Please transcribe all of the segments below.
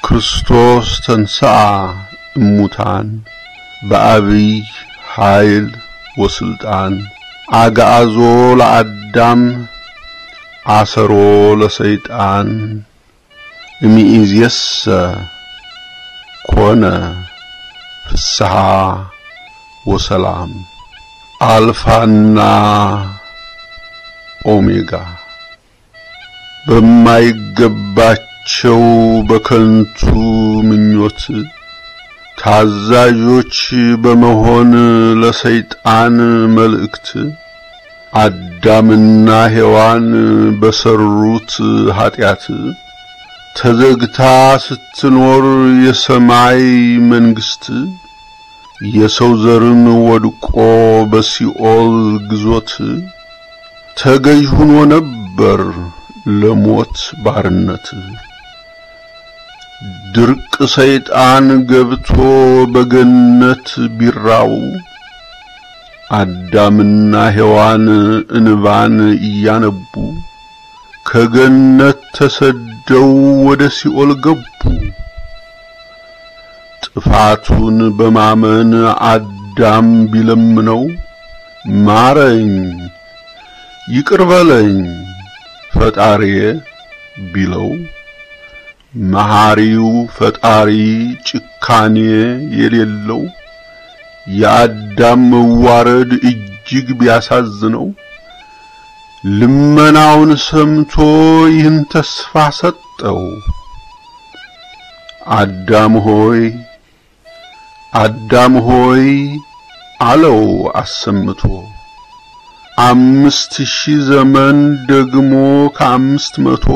ክርስቶስ ተንሥአ እሙታን በአቢይ ኃይል ወስልጣን አግዓዞ ለአዳም አሰሮ ለሰይጣን እምይእዜሰ ኮነ ፍስሐ ወሰላም አልፋና ኦሜጋ በማይገባቸው በከንቱ ምኞት ታዛዦች በመሆን ለሰይጣን መልእክት አዳምና ሔዋን በሰሩት ኀጢአት ተዘግታ ስትኖር የሰማይ መንግሥት የሰው ዘርም ወድቆ በሲኦል ግዞት ተገዥ ሆኖ ነበር ለሞት ባርነት። ድርቅ ሰይጣን ገብቶ በገነት ቢራው አዳምና ሔዋን እንባን እያነቡ ከገነት ተሰደው ወደ ሲኦል ገቡ። ጥፋቱን በማመን አዳም ቢለምነው ማረኝ፣ ይቅር በለኝ ፈጣሪዬ ቢለው መሐሪው ፈጣሪ ጭካኔ የሌለው የአዳም መዋረድ እጅግ ቢያሳዝነው ልመናውን ሰምቶ ይህን ተስፋ ሰጠው። አዳም ሆይ አዳም ሆይ አለው አሰምቶ አምስት ሺህ ዘመን ደግሞ ከአምስት መቶ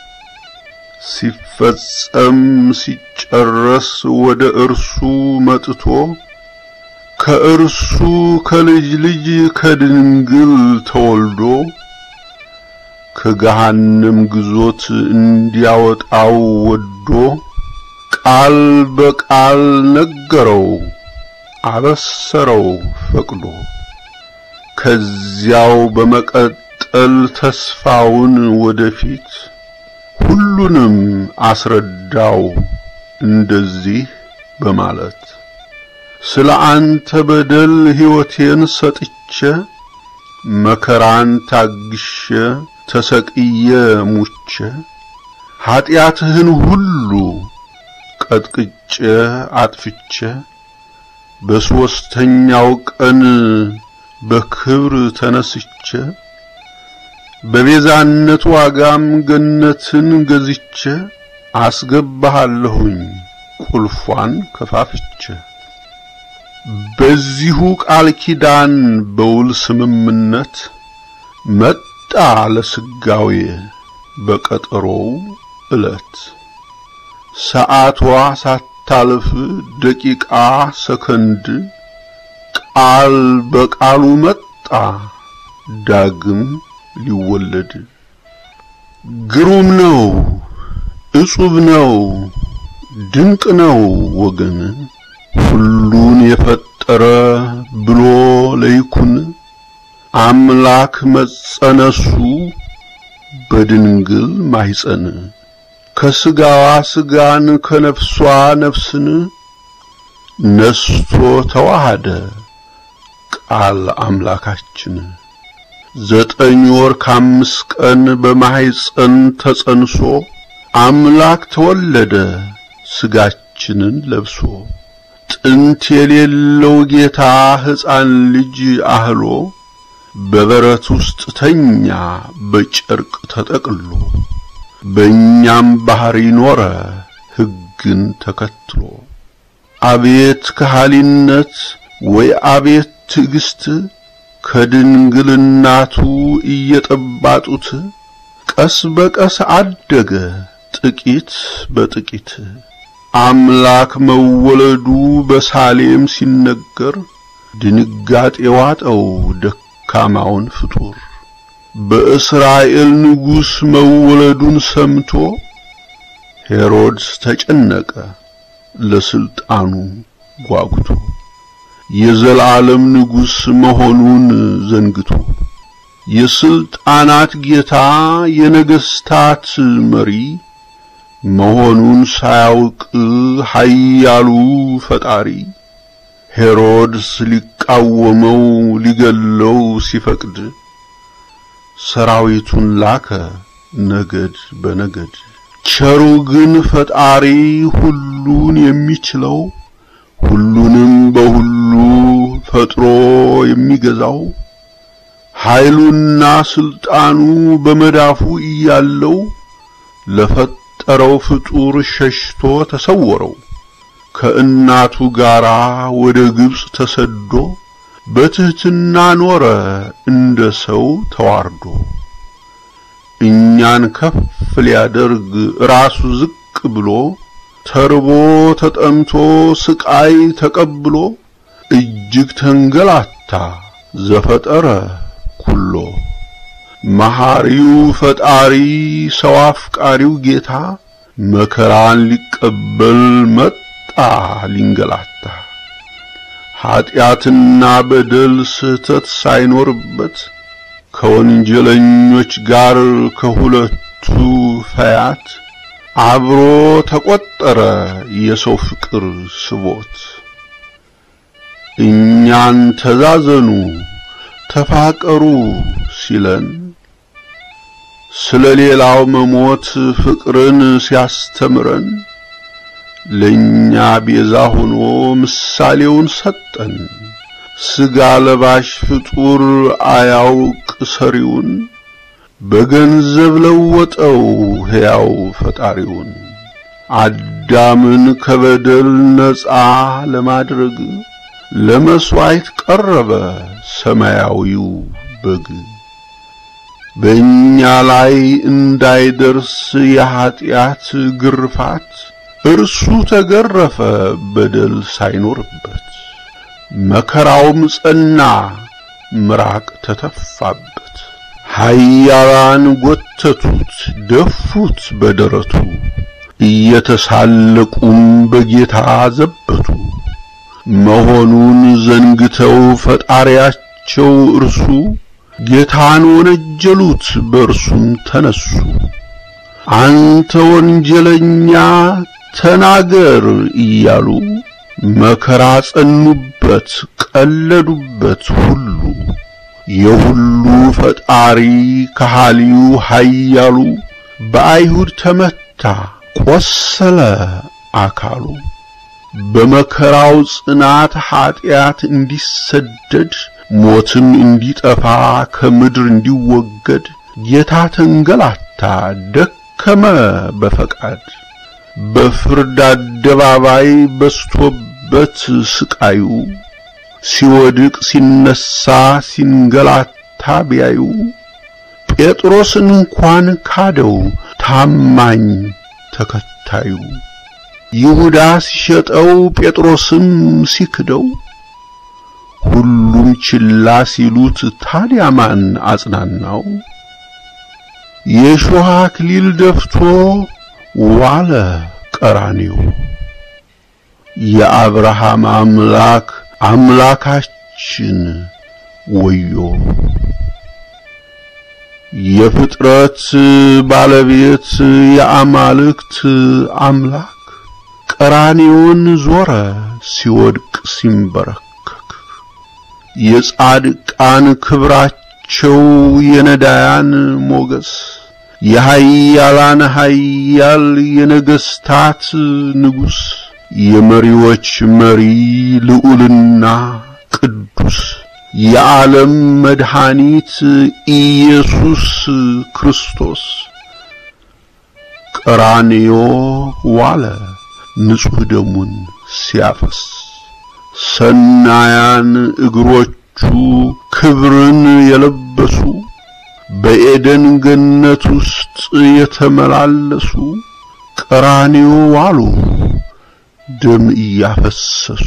ሲፈጸም ሲጨረስ ወደ እርሱ መጥቶ ከእርሱ ከልጅ ልጅ ከድንግል ተወልዶ ከገሃነም ግዞት እንዲያወጣው ወዶ ቃል በቃል ነገረው አበሰረው ፈቅዶ ከዚያው በመቀጠል ተስፋውን ወደፊት ሁሉንም አስረዳው እንደዚህ በማለት ስለ አንተ በደል ሕይወቴን ሰጥቼ መከራን ታግሼ ተሰቅዬ ሙቼ ኀጢአትህን ሁሉ ቀጥቅጬ አጥፍቼ በሦስተኛው ቀን በክብር ተነስቼ በቤዛነት ዋጋም ገነትን ገዝቼ አስገባሃለሁኝ ቁልፏን ከፋፍቼ በዚሁ ቃል ኪዳን በውል ስምምነት መጣ ለስጋዌ በቀጠሮው ዕለት ሰዓቷ ሳታልፍ ደቂቃ ሰከንድ ቃል በቃሉ መጣ ዳግም ሊወለድ ግሩም ነው እጹብ ነው ድንቅ ነው ወገን ሁሉን የፈጠረ ብሎ ለይኩን አምላክ መጸነሱ በድንግል ማኅፀን ከስጋዋ ስጋን ከነፍሷ ነፍስን ነስቶ ተዋሃደ ቃል አምላካችን ዘጠኝ ወር ከአምስት ቀን በማኅፀን ተጸንሶ አምላክ ተወለደ ስጋችንን ለብሶ ጥንት የሌለው ጌታ ሕፃን ልጅ አህሎ በበረት ውስጥ ተኛ በጨርቅ ተጠቅሎ በእኛም ባህሪ ኖረ ሕግን ተከትሎ አቤት ከሃሊነት ወይ አቤት ትዕግስት ከድንግልናቱ እየጠባጡት ቀስ በቀስ አደገ ጥቂት በጥቂት አምላክ መወለዱ በሳሌም ሲነገር ድንጋጤ ዋጠው ደካማውን ፍጡር በእስራኤል ንጉሥ መወለዱን ሰምቶ ሄሮድስ ተጨነቀ ለስልጣኑ ጓጉቶ የዘላለም ንጉሥ መሆኑን ዘንግቶ የስልጣናት ጌታ የነገሥታት መሪ መሆኑን ሳያውቅ ኃያሉ ፈጣሪ ሄሮድስ ሊቃወመው ሊገለው ሲፈቅድ ሰራዊቱን ላከ ነገድ በነገድ። ቸሩ ግን ፈጣሪ ሁሉን የሚችለው ሁሉንም በሁሉ ፈጥሮ የሚገዛው ኃይሉና ስልጣኑ በመዳፉ እያለው ለፈጠረው ፍጡር ሸሽቶ ተሰወረው። ከእናቱ ጋር ወደ ግብፅ ተሰዶ በትሕትና ኖረ እንደ ሰው ተዋርዶ። እኛን ከፍ ሊያደርግ ራሱ ዝቅ ብሎ ተርቦ ተጠምቶ ስቃይ ተቀብሎ እጅግ ተንገላታ ዘፈጠረ ኩሎ። መሐሪው ፈጣሪ ሰው አፍቃሪው ጌታ መከራን ሊቀበል መጣ ሊንገላታ። ኀጢአትና በደል ስህተት ሳይኖርበት ከወንጀለኞች ጋር ከሁለቱ ፈያት አብሮ ተቆጠረ የሰው ፍቅር ስቦት። እኛን ተዛዘኑ ተፋቀሩ ሲለን ስለ ሌላው መሞት ፍቅርን ሲያስተምረን ለኛ ቤዛ ሆኖ ምሳሌውን ሰጠን። ሥጋ ለባሽ ፍጡር አያውቅ ሰሪውን በገንዘብ ለወጠው ሕያው ፈጣሪውን። አዳምን ከበደል ነፃ ለማድረግ ለመሥዋዕት ቀረበ ሰማያዊው በግ። በእኛ ላይ እንዳይደርስ የኀጢአት ግርፋት እርሱ ተገረፈ በደል ሳይኖርበት። መከራውም ጸና ምራቅ ተተፋበት። ኃያላን ጎተቱት ደፉት በደረቱ እየተሳለቁም በጌታ ዘበቱ። መሆኑን ዘንግተው ፈጣሪያቸው እርሱ ጌታን ወነጀሉት በእርሱም ተነሱ። አንተ ወንጀለኛ ተናገር እያሉ መከራ ጸኑበት ቀለዱበት ሁሉ። የሁሉ ፈጣሪ ከሃሊው ኃያሉ በአይሁድ ተመታ ቆሰለ አካሉ። በመከራው ጽናት ኀጢአት እንዲሰደድ ሞትም እንዲጠፋ ከምድር እንዲወገድ ጌታ ተንገላታ ደከመ በፈቃድ። በፍርድ አደባባይ በስቶበት ስቃዩ ሲወድቅ ሲነሳ ሲንገላታ ቢያዩ ጴጥሮስን እንኳን ካደው ታማኝ ተከታዩ። ይሁዳ ሲሸጠው ጴጥሮስም ሲክደው ሁሉም ችላ ሲሉት ታዲያ ማን አጽናናው? የእሾህ አክሊል ደፍቶ ዋለ ቀራንዮ። የአብርሃም አምላክ አምላካችን ወዮ! የፍጥረት ባለቤት የአማልክት አምላክ ቀራንዮን ዞረ ሲወድቅ ሲንበረከክ። የጻድቃን ክብራቸው የነዳያን ሞገስ የኃያላን ኃያል የነገሥታት ንጉሥ የመሪዎች መሪ ልዑልና ቅዱስ የዓለም መድኃኒት ኢየሱስ ክርስቶስ ቀራንዮ ዋለ ንጹሕ ደሙን ሲያፈስ ሰናያን እግሮቹ ክብርን የለበሱ በኤደን ገነት ውስጥ የተመላለሱ ቀራንዮ ዋሉ ደም እያፈሰሱ።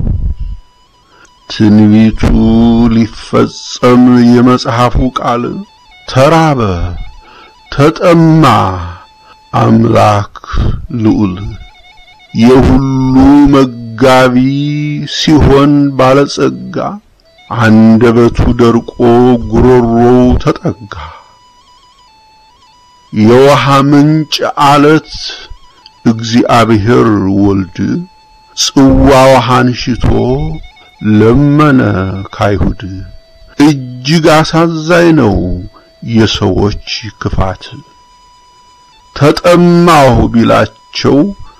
ትንቢቱ ሊፈጸም የመጽሐፉ ቃል ተራበ ተጠማ አምላክ ልዑል የሁሉ መጋቢ ሲሆን ባለጸጋ አንደበቱ ደርቆ ጉሮሮው ተጠጋ። የውሃ ምንጭ አለት እግዚአብሔር ወልድ ጽዋ ውሃን ሽቶ ለመነ ካይሁድ። እጅግ አሳዛኝ ነው የሰዎች ክፋት። ተጠማሁ ቢላቸው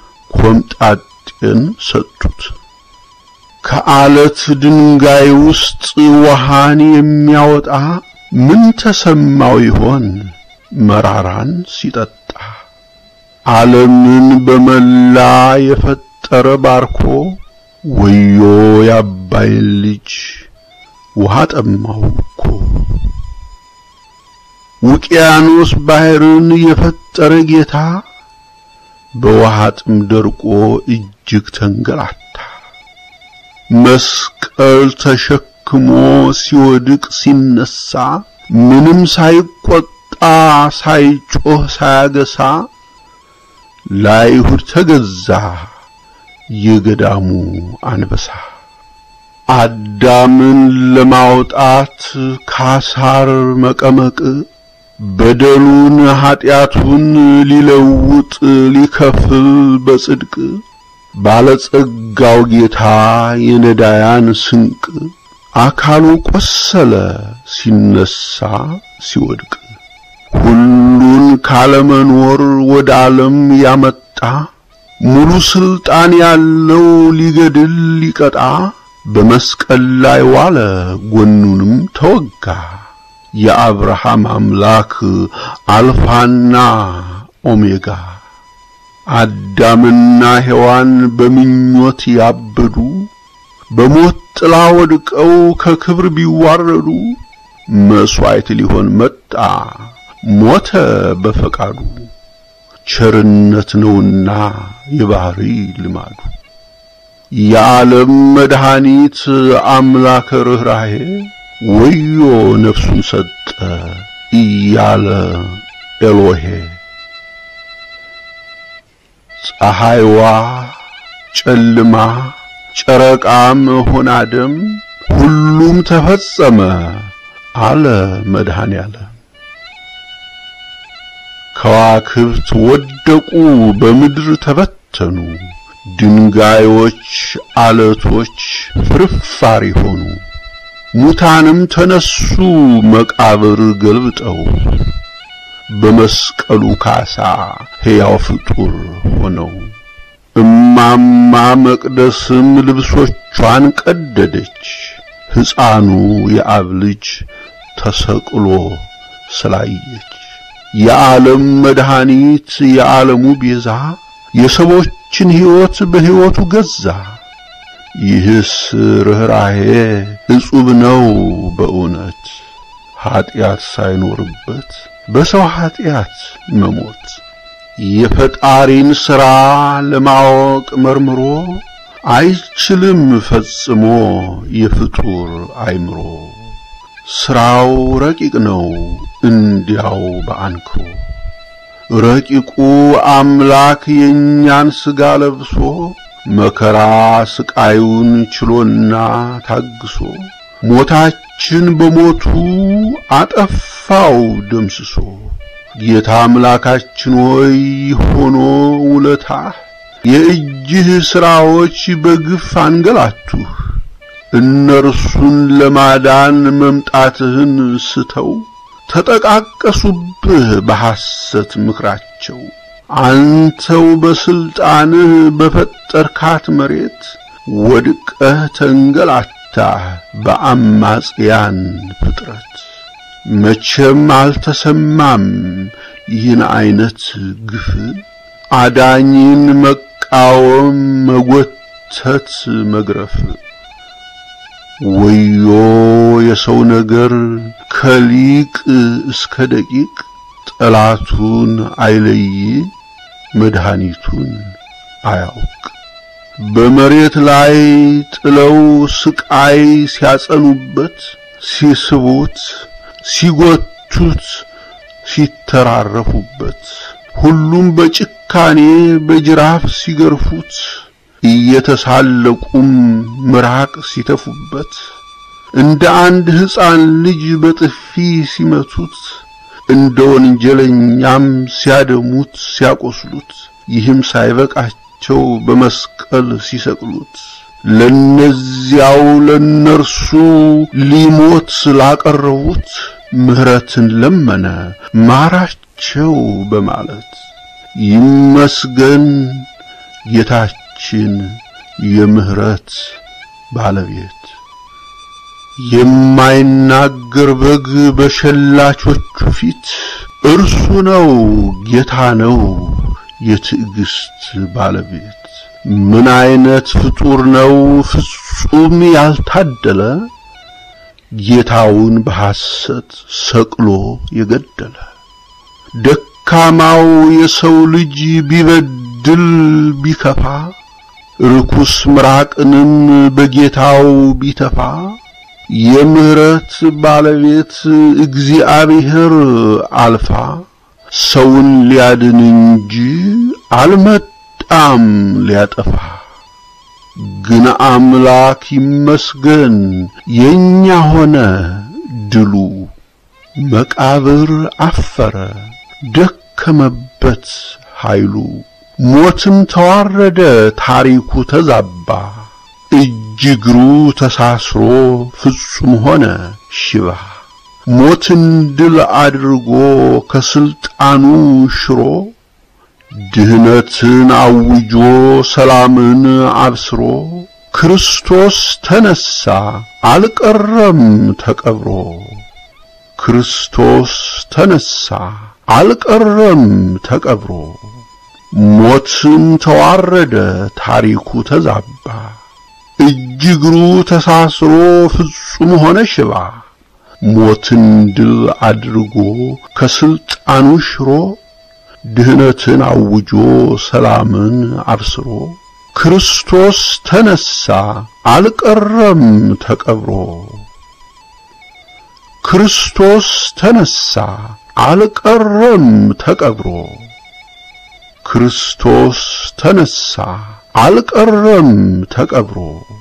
ኮምጣጤን ሰጡት። ከአለት ድንጋይ ውስጥ ውሃን የሚያወጣ ምን ተሰማው ይሆን መራራን ሲጠጣ? ዓለምን በመላ የፈጠረ ባርኮ ወዮ የአባይን ልጅ ውሃ ጠማው እኮ። ውቅያኖስ ባህርን የፈጠረ ጌታ በውሃ ጥም ደርቆ እጅግ ተንገላታ። መስቀል ተሸክሞ ሲወድቅ ሲነሳ ምንም ሳይቆጣ ሳይጮህ ሳያገሳ ለአይሁድ ተገዛ የገዳሙ አንበሳ። አዳምን ለማውጣት ካሳር መቀመቅ በደሉን ኀጢአቱን ሊለውጥ ሊከፍል በጽድቅ ባለጸጋው ጌታ የነዳያን ስንቅ አካሉ ቆሰለ ሲነሳ ሲወድቅ ሁሉን ካለመኖር ወደ ዓለም ያመጣ ሙሉ ስልጣን ያለው ሊገድል ሊቀጣ በመስቀል ላይ ዋለ ጎኑንም ተወጋ። የአብርሃም አምላክ አልፋና ኦሜጋ አዳምና ሔዋን በምኞት ያበዱ በሞት ጥላ ወድቀው ከክብር ቢዋረዱ መሥዋዕት ሊሆን መጣ ሞተ በፈቃዱ። ቸርነት ነውና የባህሪ ልማዱ የዓለም መድኃኒት አምላከ ርኅራኄ ወዮ ነፍሱን ሰጠ እያለ ኤሎሄ ፀሐይዋ ጨልማ ጨረቃም ሆና ደም ሁሉም ተፈጸመ አለ መድኃኔ ዓለም። ከዋክብት ወደቁ በምድር ተበተኑ፣ ድንጋዮች አለቶች ፍርፋሪ ሆኑ። ሙታንም ተነሱ መቃብር ገልብጠው በመስቀሉ ካሳ ሕያው ፍጡር ሆነው። እማማ መቅደስም ልብሶቿን ቀደደች፣ ሕፃኑ የአብ ልጅ ተሰቅሎ ስላየች። የዓለም መድኃኒት የዓለሙ ቤዛ የሰዎችን ሕይወት በሕይወቱ ገዛ። ይህስ ርኅራኄ እጹብ ነው በእውነት ኀጢአት ሳይኖርበት በሰው ኀጢአት መሞት የፈጣሪን ሥራ ለማወቅ መርምሮ አይችልም ፈጽሞ የፍጡር አይምሮ። ሥራው ረቂቅ ነው እንዲያው በአንክሮ ረቂቁ አምላክ የእኛን ሥጋ ለብሶ መከራ ስቃዩን ችሎና ታግሶ ሞታችን በሞቱ አጠፋው ደምስሶ። ጌታ አምላካችን ሆይ ሆኖ ውለታህ የእጅህ ሥራዎች በግፍ አንገላቱህ። እነርሱን ለማዳን መምጣትህን ስተው ተጠቃቀሱብህ በሐሰት ምክራቸው። አንተው በስልጣንህ በፈጠርካት መሬት ወድቀህ ተንገላታህ በአማጽያን ፍጥረት። መቼም አልተሰማም ይህን አይነት ግፍ አዳኝን መቃወም፣ መጎተት፣ መግረፍ። ወዮ የሰው ነገር ከሊቅ እስከ ደቂቅ ጠላቱን አይለይ መድኃኒቱን አያውቅ። በመሬት ላይ ጥለው ስቃይ ሲያጸኑበት፣ ሲስቡት፣ ሲጎቱት፣ ሲተራረፉበት፣ ሁሉም በጭካኔ በጅራፍ ሲገርፉት፣ እየተሳለቁም ምራቅ ሲተፉበት፣ እንደ አንድ ሕፃን ልጅ በጥፊ ሲመቱት እንደ ወንጀለኛም ሲያደሙት ሲያቆስሉት ይህም ሳይበቃቸው በመስቀል ሲሰቅሉት ለነዚያው ለነርሱ ሊሞት ስላቀረቡት ምሕረትን ለመነ ማራቸው በማለት ይመስገን ጌታችን የምሕረት ባለቤት። የማይናገር በግ በሸላቾቹ ፊት እርሱ ነው ጌታ ነው የትዕግስት ባለቤት። ምን አይነት ፍጡር ነው ፍጹም ያልታደለ ጌታውን በሐሰት ሰቅሎ የገደለ። ደካማው የሰው ልጅ ቢበድል ቢከፋ ርኩስ ምራቅንም በጌታው ቢተፋ የምሕረት ባለቤት እግዚአብሔር አልፋ ሰውን ሊያድን እንጂ አልመጣም ሊያጠፋ። ግን አምላክ ይመስገን የኛ ሆነ ድሉ። መቃብር አፈረ ደከመበት ኃይሉ። ሞትም ተዋረደ ታሪኩ ተዛባ። እጅ እግሩ ተሳስሮ ፍጹም ሆነ ሽባ። ሞትን ድል አድርጎ ከስልጣኑ ሽሮ ድህነትን አውጆ ሰላምን አብስሮ ክርስቶስ ተነሳ አልቀረም ተቀብሮ። ክርስቶስ ተነሳ አልቀረም ተቀብሮ። ሞትም ተዋረደ ታሪኩ ተዛባ። እጅ እግሩ ተሳስሮ ፍጹም ሆነ ሽባ። ሞትን ድል አድርጎ ከስልጣኑ ሽሮ ድህነትን አውጆ ሰላምን አብስሮ ክርስቶስ ተነሳ አልቀረም ተቀብሮ። ክርስቶስ ተነሳ አልቀረም ተቀብሮ። ክርስቶስ ተነሳ አልቀረም ተቀብሮ።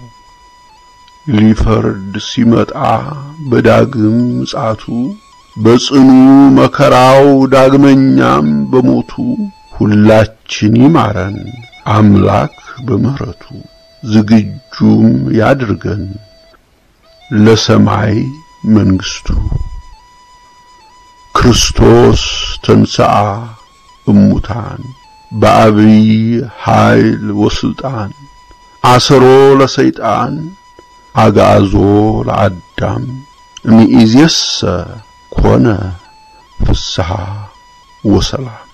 ሊፈርድ ሲመጣ በዳግም ምጽአቱ በጽኑ መከራው ዳግመኛም በሞቱ ሁላችን ይማረን አምላክ በምሕረቱ ዝግጁም ያድርገን ለሰማይ መንግሥቱ። ክርስቶስ ተንሥአ እሙታን በአብይ ኃይል ወስልጣን አሰሮ ለሰይጣን አግዓዞ ለአዳም እምይእዜሰ ኮነ ፍስሐ ወሰላም